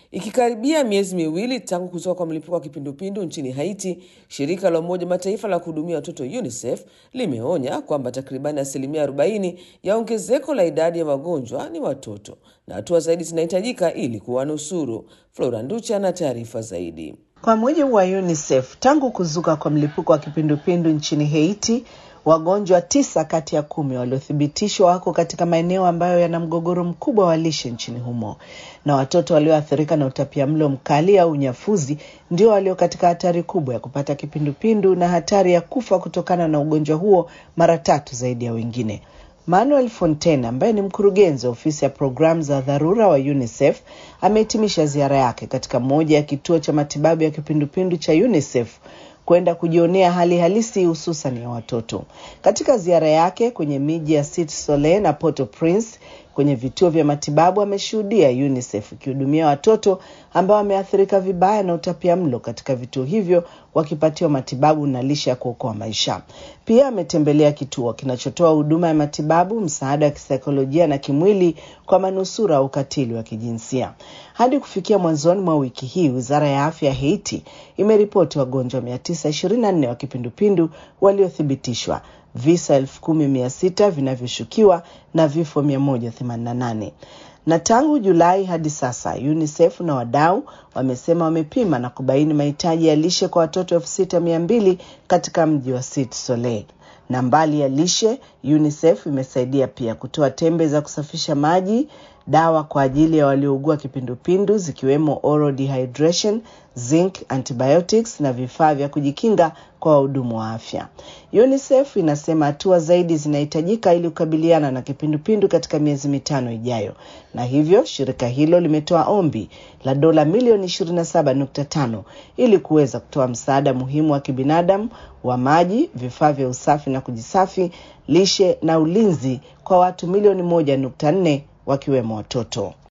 Ikikaribia miezi miwili tangu kutoka kwa mlipuko wa kipindupindu nchini Haiti, shirika la Umoja Mataifa la kuhudumia watoto UNICEF limeonya kwamba takribani asilimia 40 ya ongezeko la idadi ya wagonjwa ni watoto na hatua zaidi zinahitajika ili kuwanusuru. Flora Nducha na taarifa zaidi. Kwa mujibu wa UNICEF, tangu kuzuka kwa mlipuko wa kipindupindu nchini Haiti, wagonjwa tisa kati ya kumi waliothibitishwa wako katika maeneo ambayo yana mgogoro mkubwa wa lishe nchini humo, na watoto walioathirika na utapiamlo mkali au unyafuzi ndio walio katika hatari kubwa ya kupata kipindupindu na hatari ya kufa kutokana na ugonjwa huo mara tatu zaidi ya wengine. Manuel Fontaine ambaye ni mkurugenzi wa ofisi ya programu za dharura wa UNICEF amehitimisha ziara yake katika moja ya kituo cha matibabu ya kipindupindu cha UNICEF kwenda kujionea hali halisi hususan ya watoto. Katika ziara yake kwenye miji ya Cite Soleil na Port-au-Prince kwenye vituo vya matibabu ameshuhudia UNICEF ikihudumia watoto ambao wameathirika vibaya na utapiamlo katika vituo hivyo wakipatiwa matibabu na lishe ya kuokoa maisha. Pia ametembelea kituo kinachotoa huduma ya matibabu, msaada wa kisaikolojia na kimwili kwa manusura wa ukatili wa kijinsia. Hadi kufikia mwanzoni mwa wiki hii, wizara ya afya ya Haiti imeripoti wagonjwa 924 wa kipindupindu waliothibitishwa visa elfu kumi mia sita vinavyoshukiwa na vifo 188 na tangu Julai hadi sasa UNICEF na wadau wamesema wamepima na kubaini mahitaji ya lishe kwa watoto elfu sita mia mbili katika mji wa Cite Soleil. Na mbali ya lishe, UNICEF imesaidia pia kutoa tembe za kusafisha maji, dawa kwa ajili ya waliougua kipindupindu zikiwemo oral dehydration, zinc, antibiotics na vifaa vya kujikinga kwa wahudumu wa afya. UNICEF inasema hatua zaidi zinahitajika ili kukabiliana na kipindupindu katika miezi mitano ijayo, na hivyo shirika hilo limetoa ombi la dola milioni 27.5 ili kuweza kutoa msaada muhimu wa kibinadamu wa maji, vifaa vya usafi na kujisafi, lishe na ulinzi kwa watu milioni 1.4 wakiwemo watoto.